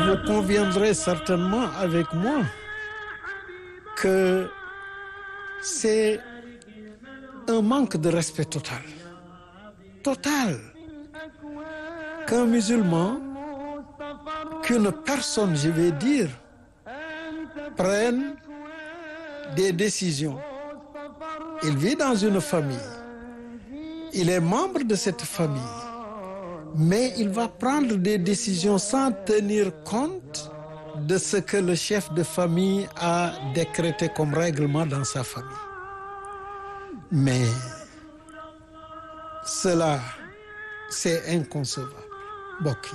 vous conviendrez certainement avec moi que c'est un manque de respect total total qu'un musulman qu'une personne je vais dire prenne des décisions il vit dans une famille il est membre de cette famille mais il va prendre des décisions sans tenir compte de ce que le chef de famille a décrété comme règlement dans sa famille mais cela c'est inconcevable mbokk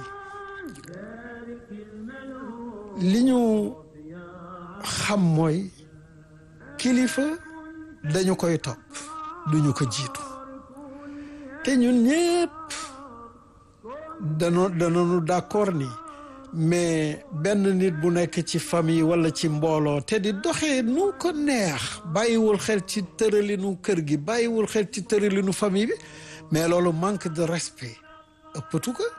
yi li ñu xam mooy kilifa dañu koy topp duñu ko jiitu te ñun ñépp dano danoonu d'accord ni mais benn nit bu nekk ci famille walla ci mbooloo te di doxee nu ko neex bàyyiwul xel ci tëralinu kër gi bàyyiwul xel ci tëralinu famille bi mais loolu manque de respect ëppatu ko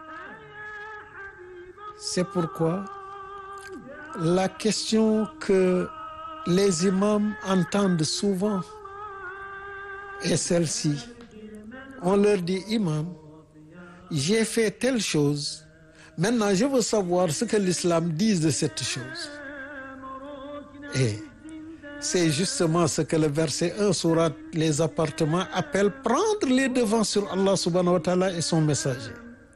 c'est pourquoi la question que les imams entendent souvent est celle-ci on leur dit imam j'ai fait telle chose maintenant je veux savoir ce que l'islam dit de cette chose et c'est justement ce que le verset 1 sourate les appartements appelle prendre les devants sur Allah subhanahu wa ta'ala et son messager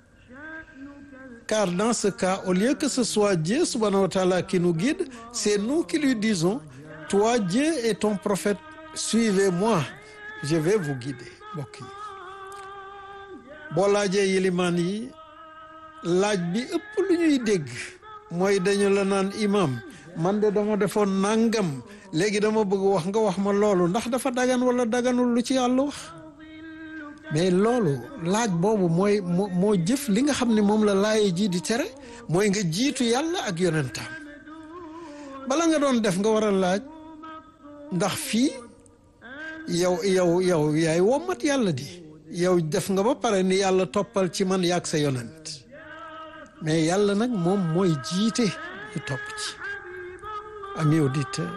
car dans ce cas au lieu que ce soit Dieu subhanahu wa ta'ala qui nous guide c'est nous qui lui disons toi Dieu et ton prophète suivez-moi je vais vous guider mbokk yi boo laajee yilimaan yi laaj bi ëpp lu ñuy dégg mooy dañu la naan imam man de dama defoon nangam léegi dama bëgg wax nga wax ma loolu ndax dafa dagan wala daganul lu ci yàlla wax mais loolu laaj boobu mooy moo moo jëf li nga xam ne moom la laaye ji di tere mooy nga jiitu yàlla ak yonentam bala nga doon def nga war a laaj ndax fii yow yow yow yaay wommat yàlla di yow def nga ba pare ni yàlla toppal ci man yaag sa yonent mais yàlla nag moom mooy jiite ñu topp ci amis auditeurs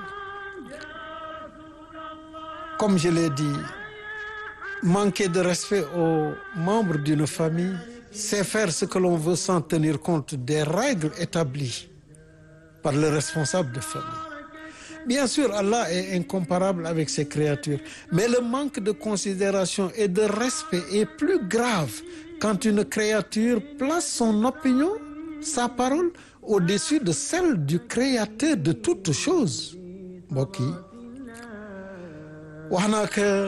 comme je l'ai dit manquer de respect aux membres d'une famille c'est faire ce que l'on veut sans tenir compte des règles établies par le responsable de famille bien sûr Allah est incomparable avec ses créatures mais le manque de considération et de respect est plus grave quand une créature place son opinion sa parole au-dessus de celle du créateur de toutes choses mbokk yi wax naa que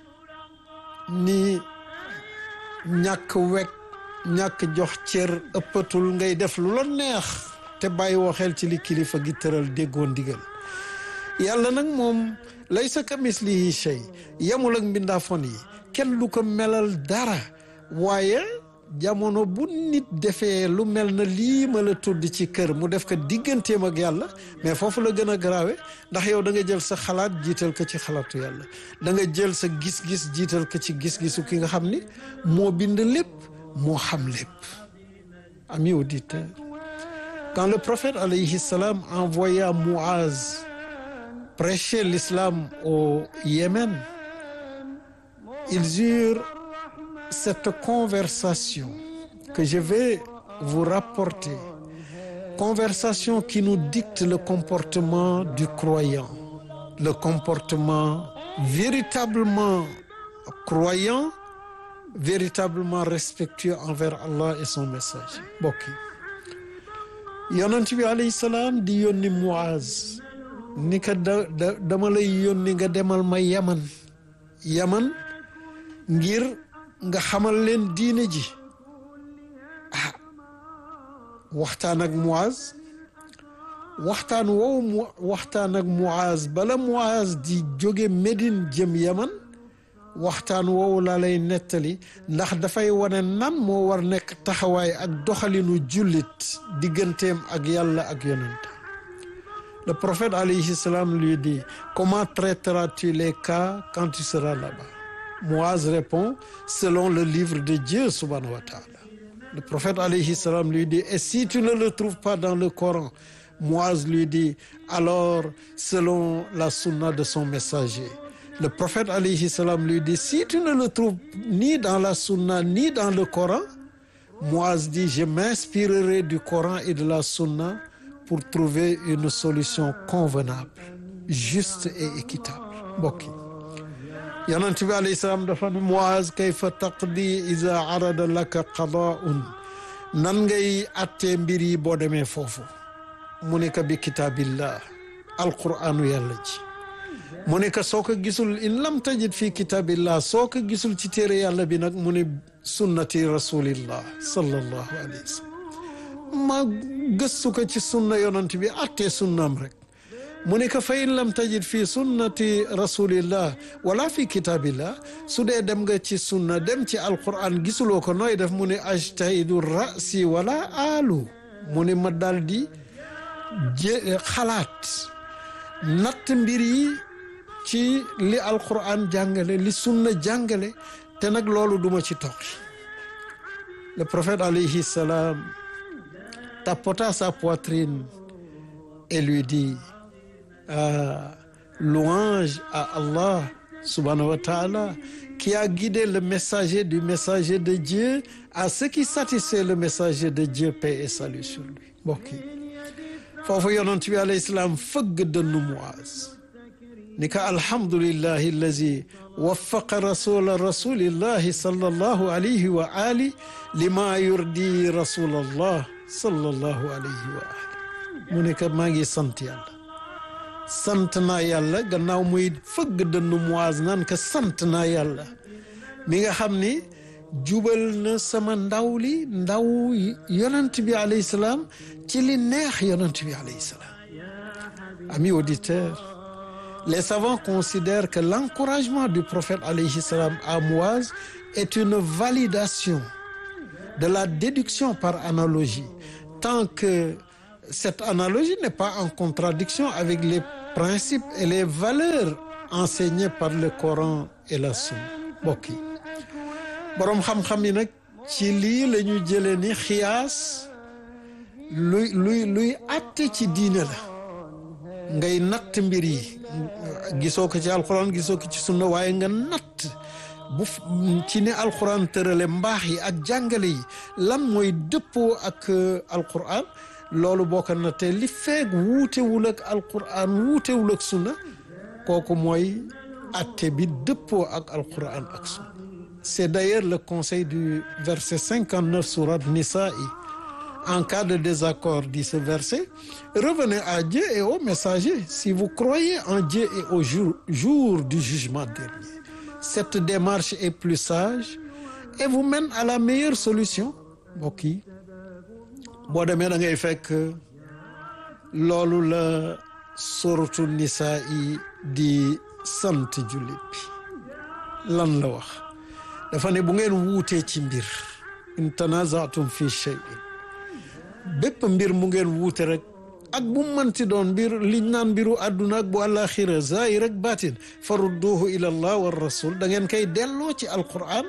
ni ñàkk wekk ñàkk jox cër ëppatul ngay def lu la neex te bàyyi woo xel ci li kilifa gi tëral déggoo ndigal yàlla nag moom laysa kamislihi shay yemul ak mbindaafon yi kenn du ko melal dara waaye jamono bu nit defee lu mel na lii ma la tudd ci kër mu def ko digganteem ak yàlla mais foofu la gën a garaawe ndax yow da nga jël sa xalaat jiital ko ci xalaatu yàlla da nga jël sa gis-gis jiital ko ci gis-gisu ki nga xam ni moo bind lépp moo xam lépp amis auditeurs quand le prophète alayhi salam envoya Muaz prêcher l'islam au Yémen ils eurent cette conversation que je vais vous rapporter conversation qui nous dicte le comportement du croyant le comportement véritablement croyant véritablement respectueux envers Allah et son message mbokk yi yonent bi alayhi salaam di yónni Muaz ni ka da dama lay yónni nga demal ma Yaman Yaman ngir nga xamal leen diine ji ah waxtaan ak Muaz waxtaan woowu mu waxtaan ak Muaz bala Muaz di jóge Médine jëm Yaman waxtaan woowu laa lay nettali ndax dafay wane nan moo war nekk taxawaay ak doxalinu jullit digganteem ak yàlla ak yonentam le prophète alayhi salam lui dit comment traiteras-tu les cas quand tu seras là-bas Muaz répond selon le livre de Dieu subhanahu wa ta'ala le prophète alayhi salam lui dit et si tu ne le trouves pas dans le Coran Muaz lui dit alors selon la sunna de son messager le prophète alayhi salam lui dit si tu ne le trouves ni dans la sunna ni dans le Coran Muaz dit je m'inspirerai du Coran et de la sunna pour trouver une solution convenable juste et équitable mbokk yi yonent bi alayhi salaam dafa ne Muaz kayfa taqdi iza arada laka qadaa'un nan ngay attee mbir yi boo demee foofu mu ne ka bi kitaabillah alqur'aanu yàlla ji mu ne ka soo ko gisul in lam tajid fi kitaabillah soo ko gisul ci téere yàlla bi nag mu ne sunnati rasulillah sallallahu alayhi wa sallam ma gëstu ko ci sunna yonent bi attee sunnaam rek mu ne ka fa in lam tajid fi sunnati rasulillah wala fi kitaabillah su dee dem nga ci sunna dem ci alquran gisuloo ko nooy def mu ne ajtahidu rasi wala alu mu ne ma daal di jé xalaat natt mbir yi ci li alquran jàngale li sunna jàngale te nag loolu duma ci toqi le prophète alayhi salam tapota sa poitrine et lui dit ah, louange à Allah subhanahu wa ta'ala qui a guidé le messager du messager de Dieu à ce qui satisfait le messager de Dieu paix et salut sur lui mbokk yi foofu yonent bi alayhi salaam fëgg dënnu Muaz ni ka alhamdulillahi allazi waffaqa rasula rasulillahi sallallahu alayhi wa ali lima yurdi rasulallah sallallahu alayhi wa ali mu ne ka maa ngi sant yàlla sant naa yàlla gannaaw muy fëgg dënnu Muaz naan ka sant naa yàlla mi nga xam ni jubal na sama ndaw li ndaw yonent bi alayhi salaam ci li neex yonent bi alayhi salaam amis auditeurs les savants considèrent que l'encouragement du prophète alayhi salam à Muaz est une validation de la déduction par analogie tant que cette analogie n'est pas en contradiction avec les principes et les valeurs enseignées par le Coran et la Sunna mbokk yi boroom xam-xam yi nag ci lii la ñu jëlee ni xiyaas luy luy luy àtte ci diine la ngay natt mbir yi gisoo ko ci alxuraan gisoo ko ci sunna waaye nga natt bu ci ne alxuraan tërale mbaax yi ak jàngale yi lan mooy dëppoo ak alxuraan loolu boo ko nattee li feeg wuutewul ak alxuraan wuutewul ak sunna kooku mooy atte bi dëppoo ak alxuraan ak sunna c'est d'ailleurs le conseil du verset 59 sourate Nisa'i en cas de désaccord dit ce verset revenez à Dieu et au messager si vous croyez en Dieu et au jour, jour du jugement dernier cette démarche est plus sage et vous mène à la meilleure solution mbokk yi boo demee da ngay fekk loolu la suratu Nisa'i di sant jullit bi lan la wax dafa ne bu ngeen wuutee ci mbir in tanaza'tum fi shay'in bépp mbir mu ngeen wuute rek ak bu mënti doon mbir liñ naan mbiru àdduna ak bu àllaaxira zaahir ak baatin farudduhu ila allah wa rasul da ngeen koy delloo ci alquran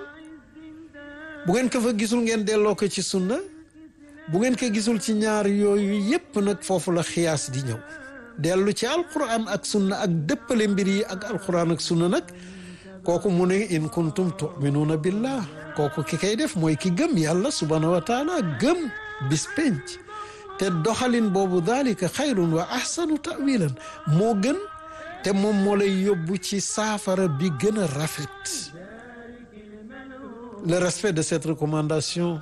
bu ngeen ko fa gisul ngeen delloo ko ci sunna bu ngeen ko gisul ci ñaar yooyu yépp nag foofu la xiyaas di ñëw dellu ci alquran ak sunna ak dëppale mbir yi ak alquran ak sunna nag kooku mu ne in kuntum tuminuuna billah kooku ki kay def mooy ki gëm yàlla subhanahu wa taala gëm bis penc te doxalin boobu dalika xayrun wa ahsanu tawilan moo gën te moom moo lay yóbbu ci saafara bi gën a rafet le respect de cette recommandation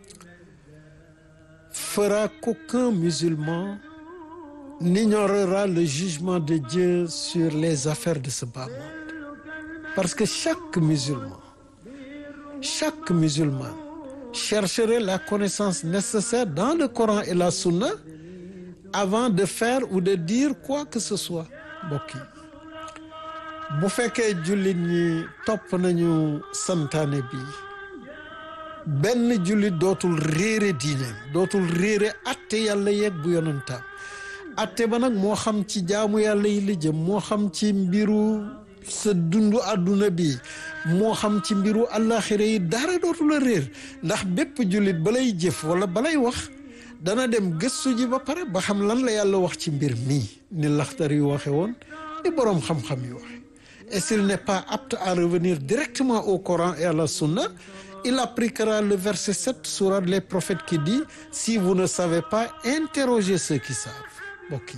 fera qu'aucun musulman n'ignorera le jugement de Dieu sur les affaires de ce bas monde parce que chaque musulman chaque musulman chercherait la connaissance nécessaire dans le Coran et la Sunna avant de faire ou de dire quoi que ce soit mbokk yi bu fekkee jullit ñi topp nañu santaane bi benn jullit dootul réere diineem dootul réere atte yàlla yeeg bu yonantaam atte ba nag moo xam ci jaamu yàlla yi la jëm moo xam ci mbiru sa dundu àdduna bi moo xam ci mbiru àllaaxira yi dara dootu la réer ndax bépp jullit balay jëf wala balay wax dana dem gëstu ji ba pare ba xam lan la yàlla wax ci mbir mii ni laxtar yu waxe woon ni boroom xam-xam yu waxe et s'il n'est pas apte à revenir directement au Coran et à la Sunna il appliquera le verset 7 sourate les prophètes qui dit si vous ne savez pas interrogez ceux qui savent mbokk yi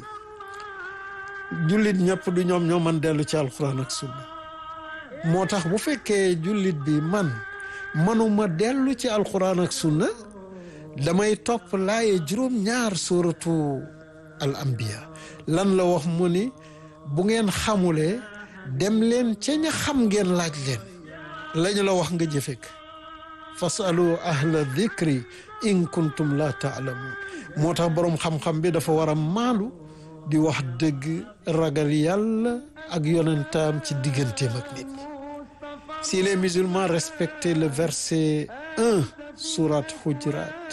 jullit ñëpp du ñoom ñoo man dellu ci alquran ak sunna moo tax bu fekkee jullit bi man manuma dellu ci alquran ak sunna damay topp laaye juróom-ñaar suratu al anbiya lan la wax mu ni bu ngeen xamulee dem leen ca ña xam ngeen laaj leen lañu la wax nga jëfek fasalu ahla dhikri in kuntum la taalamuun moo tax boroom xam-xam bi dafa war a maalu di wax dëgg ragal yàlla ak yonentaam ci digganteem ak nit ñi si les musulmans respectaient le verset 1 sourate Hujurat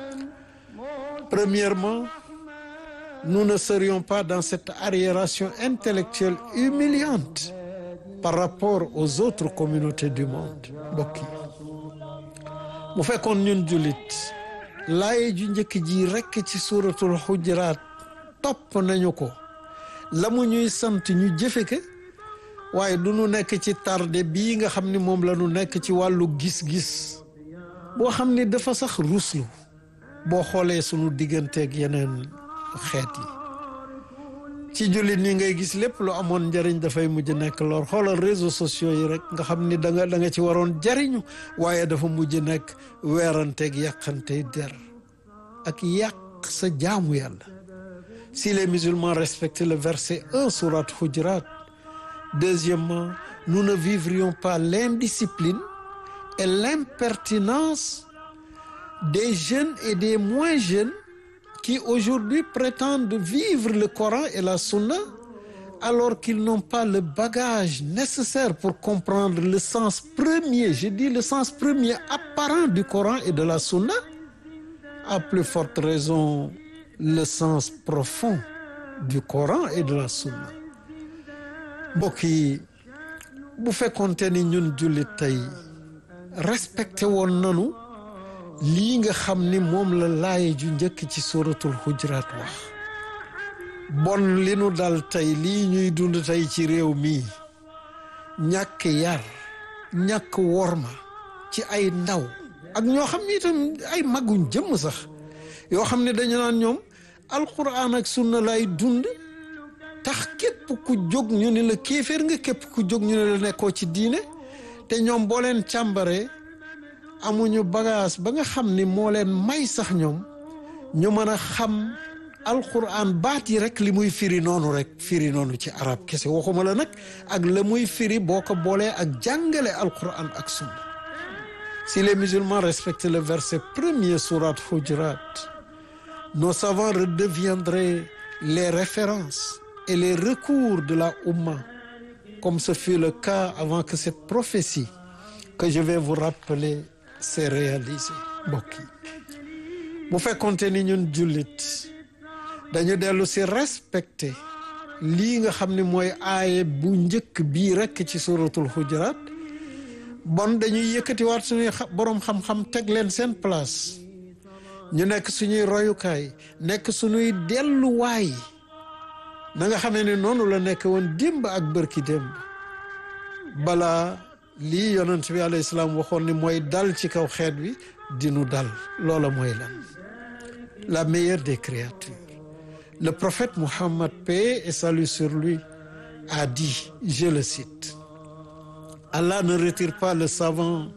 premièrement nous ne serions pas dans cette arriération intellectuelle humiliante par rapport aux autres communautés du monde mbokk yi bu fekkoon ñun jullit laaye ju njëkk ji rekk ci suuratul xujuraat topp nañu ko la mu ñuy sant ñu jëfe ko waaye du ñu nekk ci tarde bii nga xam ni moom la ñu nekk ci wàllu gis-gis boo xam ni dafa sax ruslu boo xoolee sunu digganteeg yeneen xeet yi ci jullit ñi ngay gis lépp lu amoon njariñ dafay mujj nekk lor xoolal réseaux sociaux yi rek nga xam ni da nga da nga ci waroon jariñu waaye dafa mujj nekk weeranteeg yàqantey der ak yàq sa jaamu yàlla si les musulmans respectaient le verset 1 sourate Hujurat deuxièmement nous ne vivrions pas l'indiscipline et l'impertinence des jeunes et des moins jeunes qui aujourd'hui prétendent vivre le Coran et la Sunna alors qu'ils n'ont pas le bagage nécessaire pour comprendre le sens premier, je dis le sens premier apparent du Coran et de la Sunna, à plus forte raison le sens profond du Coran et de la Sunna. mbokk yi bu fekkoonte ni ñun jullit tey respecté woon nanu lii nga xam ni moom la laaye ju njëkk ci suratul Hujurat wax bon li nu dal tey lii ñuy dund tey ci réew mii ñàkk yar ñàkk worma ci ay ndaw ak ñoo xam ni itam ay maguñ jëmm sax yoo xam ne dañu naan ñoom alquran ak sunna lay dund tax képp ku jóg ñu ne la kéeféer nga képp ku jóg ñu ne la nekkoo ci diine te ñoom boo leen càmbaree amuñu bagage ba nga xam ni moo leen may sax ñoom ñu mën a xam alquran baat yi rek li muy firi noonu rek firi noonu ci arab kese waxuma la nag ak la muy firi boo ko boolee ak jàngale alquran ak sunna si les musulmans respectent le verset premier sourate Hujurat nos savants redeviendraient les références et les recours de la Oumma comme ce fut le cas avant que cette prophétie que je vais vous rappeler s'est réalisée mbokk yi bu fekkonte ni ñun jullit dañu dellu si respecté lii nga xam ne mooy aaye bu njëkk bii rekk ci suratul Hujurat bon dañuy yëkkatiwaat suñuy boroom xam-xam teg leen seen place ñu nekk suñuy royukaay nekk suñuy delluwaay na nga xamee ne noonu la nekk woon démb ak bërki démb balaa lii yonent bi alayhi salaam waxoon ni mooy dal ci kaw xeet bi dinu dal loola mooy lan la meilleure des créatures le prophète Mohammed paix et salut sur lui a dit je le cite Allah ne retire pas le savant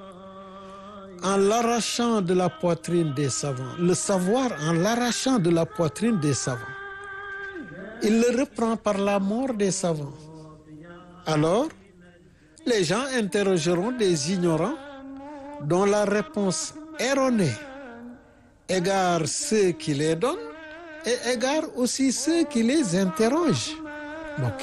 en l'arrachant de la poitrine des savants le savoir en l'arrachant de la poitrine des savants il le reprend par la mort des savants alors les gens interrogeront des ignorants dont la réponse erronée égare ceux qui les donnent et égare aussi ceux qui les interrogent mbokk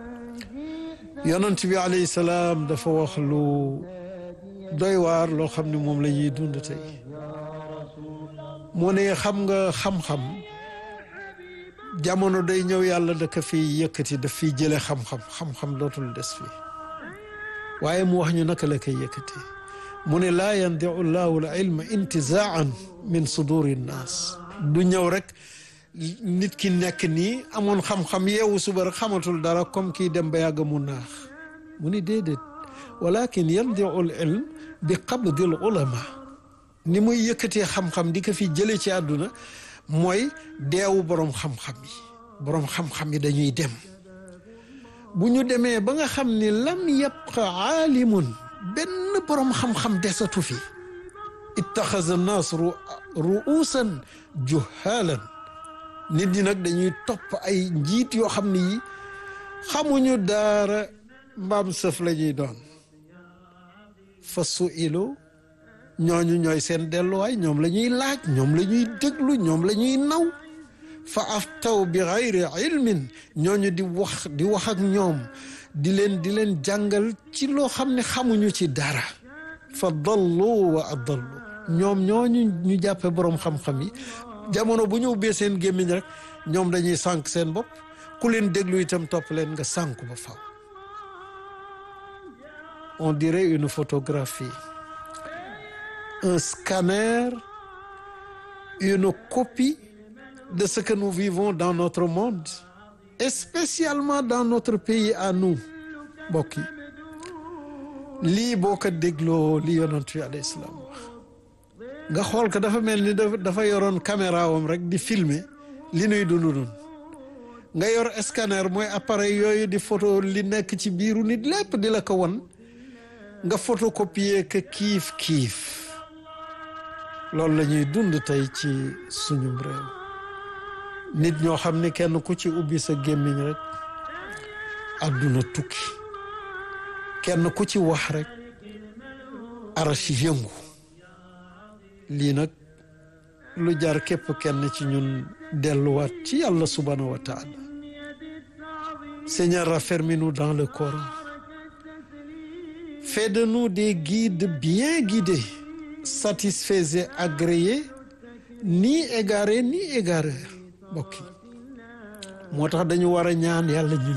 yonent bi alayhi salaam dafa wax lu doy waar loo xam ne moom la ñuy dund tey moo ne xam nga xam-xam jamono day ñëw yàlla da ko fiy yëkkati daf fiy jële xam-xam xam-xam dootul des fii waaye mu wax ñu naka la koy yëkkati mu ne laa yandiu llahu l ilma intizaan min suduri nnaas du ñëw rek nit ki nekk nii amoon xam-xam yeewu suba rek xamatul dara comme kii dem ba yàgg mu naax mu ni déedéet walakin yandiu l ilm bi qabdi l ulama ni muy yëkkatee xam-xam di ko fi jële ci àdduna mooy deewu boroom xam-xam yi boroom xam-xam yi dañuy dem bu ñu demee ba nga xam ni lam yabqa aalimun benn boroom xam-xam desatu fi ittaxaza naas ruusan juhaalan nit ñi nag dañuy topp ay njiit yoo xam ni yi xamuñu daara mbaam sëf la ñuy doon fa suilu ñooñu ñooy seen delluwaay ñoom la ñuy laaj ñoom la ñuy déglu ñoom la ñuy naw fa aftaw bi xayri ilmin ñooñu di wax di wax ak ñoom di leen di leen jàngal ci loo xam ne xamuñu ci dara fa dallu wa adallu ñoom ñooñu ñu jàppe boroom xam-xam yi jamono bu ñu ubbee seen gémmiñ rek ñoom dañuy sànq seen bopp ku leen déglu itam topp leen nga sànku ba faw on dirait une photographie un scanner une copie de ce que nous vivons dans notre monde et spécialement dans notre pays à nous mbokk yi lii boo ko dégloo li yonent bi alayhi salaam wax nga xool ko dafa mel ni dafa yoroon caméra wam rek di filmer li nuy dund nun nga yor scanner mooy appareil yooyu di photo li nekk ci biiru nit lépp di la ko won nga photocopier que kiif kiif loolu la ñuy dund tey ci suñum réew nit ñoo xam ne kenn ku ci ubbi sa gémmiñ rek àdduna tukki kenn ku ci wax rek arachi yëngu lii nag lu jar képp kenn ci ñun delluwaat ci yàlla subhanahu wa taala Seigneur raffermis-nous dans le Coran fais de nous des guides bien guidés satisfaits et agréés ni égarés ni égareurs mbokk yi moo tax dañu war a ñaan yàlla ñun